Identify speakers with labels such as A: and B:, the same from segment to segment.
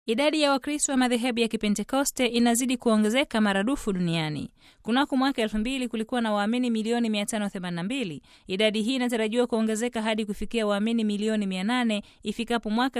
A: Idadi ya Wakristo wa madhehebu ya Kipentekoste inazidi kuongezeka maradufu duniani. Kunako mwaka elfu mbili kulikuwa na waamini milioni 582. Idadi hii inatarajiwa kuongezeka hadi kufikia waamini milioni 800 ifikapo mwaka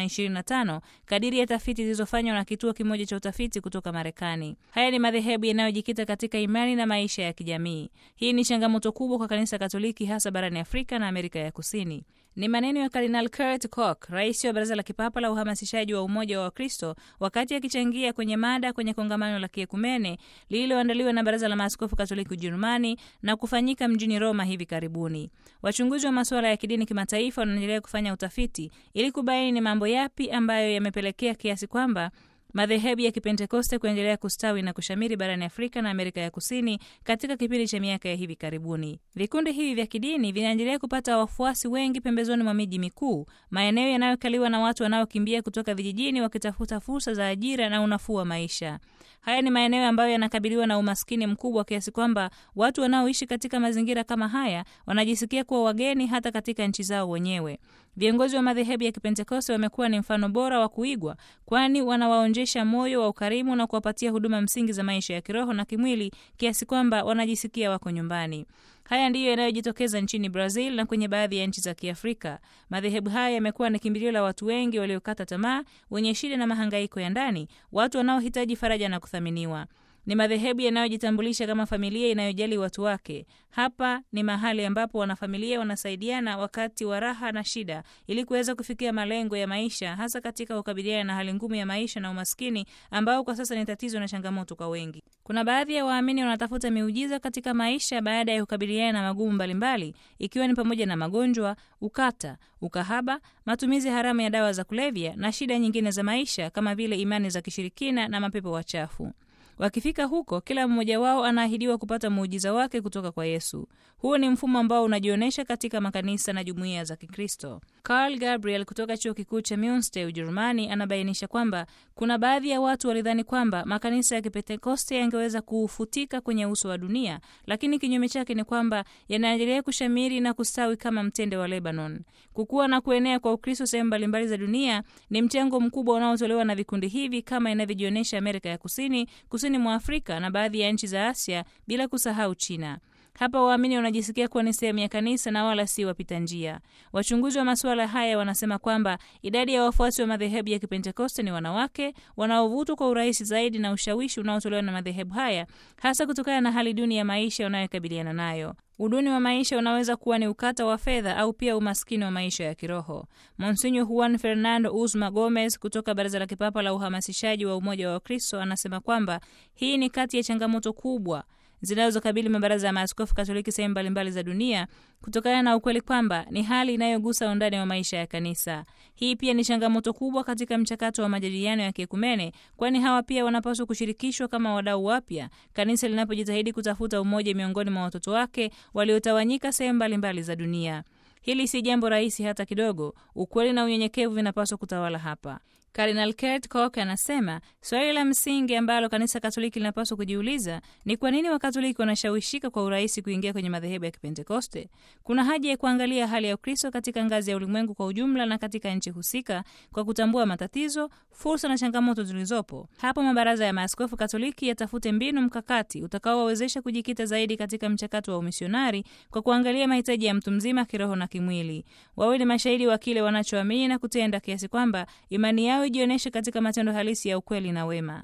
A: 2025 kadiri ya tafiti zilizofanywa na kituo kimoja cha utafiti kutoka Marekani. Haya ni madhehebu yanayojikita katika imani na maisha ya kijamii. Hii ni changamoto kubwa kwa kanisa Katoliki, hasa barani Afrika na Amerika ya Kusini. Ni maneno ya Kardinal Kurt Koch, rais wa Baraza la Kipapa la Uhamasishaji wa Umoja wa Wakristo, wakati akichangia kwenye mada kwenye kongamano la kiekumene lililoandaliwa na Baraza la Maaskofu Katoliki Ujerumani na kufanyika mjini Roma hivi karibuni. Wachunguzi wa masuala ya kidini kimataifa wanaendelea kufanya utafiti ili kubaini ni mambo yapi ambayo yamepelekea kiasi kwamba madhehebu ya Kipentekoste kuendelea kustawi na kushamiri barani Afrika na Amerika ya Kusini katika kipindi cha miaka ya hivi karibuni. Vikundi hivi vya kidini vinaendelea kupata wafuasi wengi pembezoni mwa miji mikuu, maeneo yanayokaliwa na watu wanaokimbia kutoka vijijini wakitafuta fursa za ajira na unafuu wa maisha. Haya ni maeneo ambayo yanakabiliwa na umaskini mkubwa kiasi kwamba watu wanaoishi katika mazingira kama haya wanajisikia kuwa wageni hata katika nchi zao wenyewe. Viongozi wa madhehebu ya Kipentekoste wamekuwa ni mfano bora wa kuigwa, kwani wanawaonjesha moyo wa ukarimu na kuwapatia huduma msingi za maisha ya kiroho na kimwili kiasi kwamba wanajisikia wako nyumbani. Haya ndiyo yanayojitokeza nchini Brazil na kwenye baadhi ya nchi za Kiafrika. Madhehebu haya yamekuwa ni kimbilio la watu wengi waliokata tamaa, wenye shida na mahangaiko ya ndani, watu wanaohitaji faraja na kuthaminiwa. Ni madhehebu yanayojitambulisha kama familia inayojali watu wake. Hapa ni mahali ambapo wanafamilia wanasaidiana wakati wa raha na shida, ili kuweza kufikia malengo ya maisha, hasa katika kukabiliana na hali ngumu ya maisha na umaskini ambao kwa sasa ni tatizo na changamoto kwa wengi. Kuna baadhi ya waamini wanatafuta miujiza katika maisha baada ya kukabiliana na magumu mbalimbali, ikiwa ni pamoja na magonjwa, ukata, ukahaba, matumizi haramu ya dawa za kulevya na shida nyingine za maisha kama vile imani za kishirikina na mapepo wachafu. Wakifika huko, kila mmoja wao anaahidiwa kupata muujiza wake kutoka kwa Yesu. Huo ni mfumo ambao unajionyesha katika makanisa na jumuiya za Kikristo. Karl Gabriel kutoka chuo kikuu cha Munster, Ujerumani, anabainisha kwamba kuna baadhi ya watu walidhani kwamba makanisa ya Kipentekoste yangeweza kufutika kwenye uso wa dunia, lakini kinyume chake ni kwamba yanaendelea kushamiri na kustawi kama mtende wa Lebanon. Kukua na kuenea kwa Ukristo sehemu mbalimbali za dunia ni mchango mkubwa unaotolewa na vikundi hivi kama inavyojionyesha Amerika ya Kusini, kusini mwa Afrika na baadhi ya nchi za Asia, bila kusahau China. Hapa waamini wanajisikia kuwa ni sehemu ya kanisa na wala si wapita njia. Wachunguzi wa masuala haya wanasema kwamba idadi ya wafuasi wa madhehebu ya Kipentekoste ni wanawake wanaovutwa kwa urahisi zaidi na ushawishi unaotolewa na madhehebu haya, hasa kutokana na hali duni ya maisha wanayokabiliana nayo. Uduni wa maisha unaweza kuwa ni ukata wa fedha au pia umaskini wa maisha ya kiroho. Monsinyo Juan Fernando Uzma Gomez kutoka Baraza la Kipapa la Uhamasishaji wa Umoja wa Wakristo anasema kwamba hii ni kati ya changamoto kubwa zinazokabili mabaraza ya maaskofu Katoliki sehemu mbalimbali za dunia kutokana na ukweli kwamba ni hali inayogusa undani wa maisha ya kanisa. Hii pia ni changamoto kubwa katika mchakato wa majadiliano ya kiekumene, kwani hawa pia wanapaswa kushirikishwa kama wadau wapya kanisa linapojitahidi kutafuta umoja miongoni mwa watoto wake waliotawanyika sehemu mbalimbali za dunia. Hili si jambo rahisi hata kidogo. Ukweli na unyenyekevu vinapaswa kutawala hapa. Kardinal Kurt Koch anasema swali la msingi ambalo kanisa Katoliki linapaswa kujiuliza ni kwa nini Wakatoliki wanashawishika kwa urahisi kuingia kwenye madhehebu ya Kipentekoste. Kuna haja ya kuangalia hali ya Ukristo katika ngazi ya ulimwengu kwa ujumla na katika nchi husika kwa kutambua matatizo, fursa na changamoto zilizopo. Hapo mabaraza ya maaskofu Katoliki yatafute mbinu mkakati utakaowawezesha kujikita zaidi katika mchakato wa umisionari kwa kuangalia mahitaji ya mtu mzima kiroho na kimwili. Wawe ni mashahidi wa kile wanachoamini na kutenda kiasi kwamba imani yao ijionyeshe katika matendo halisi ya ukweli na wema.